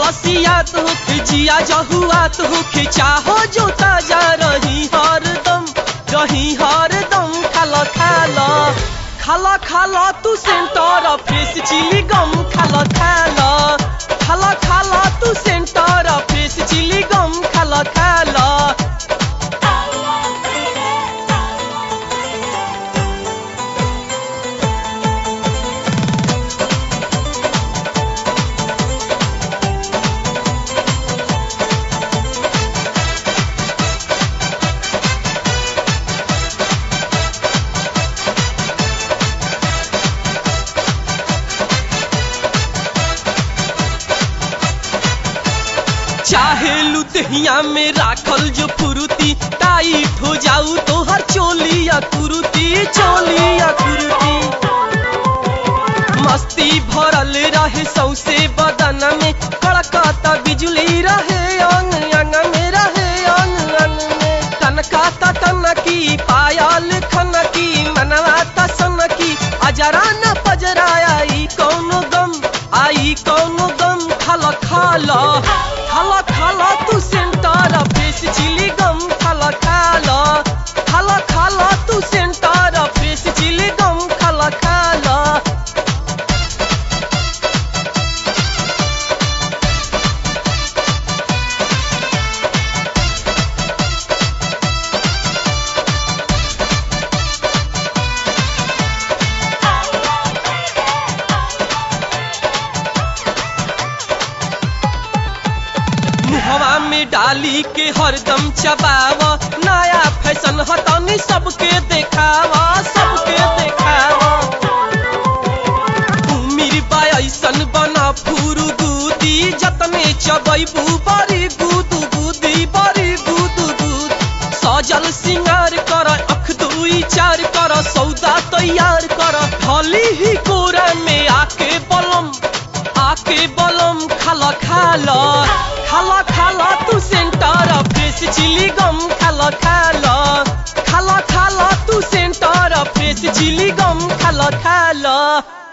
लसियात होके जिया जहुआत होके चाहो जो ताजा रही हरदम रही हरदम खाला खाला खाला खाला तू सेंटर फेस चिली गम खाला खाला खाला खाला तू सेंटर फेस चिली गम खाला खाला चाहे लुदहिया में राखल जो फुरुती टाइट हो जाऊ तो हर चोली या कुरुती चोली या कुरुती मस्ती भरल रहे सौसे बदन में कड़कता बिजली रहे अंग अंग में रहे अंग अंग में तनकाता तनकी पायल खनकी मनवा तसनकी अजरा न पजरा आई कौनो गम आई कौनो गम खाला खाला खाला खाला तू सेंटर फेस चिली गम खाला खाला खाला खाला तू सेंटर फेस चिली गम खाला खाला मुहवा में डाली के हरदम चबाव नया फैशन हतनी सबके देखावा सबके देखावा उमिर बा ऐसन बना फूरू गुदी जतने चबैबू बड़ी गुदू गुदी बड़ी गुदू गुद सजल सिंगार कर अख दुई चार कर सौदा तैयार कर ढली ही कोरा में आके बलम आके बलम खाला खाला खाला खाला तू सेंटर फ्रेश चिली गम खाला खाला खाला खाला तू सेंटर फ्रेश चिली गम खाला खाला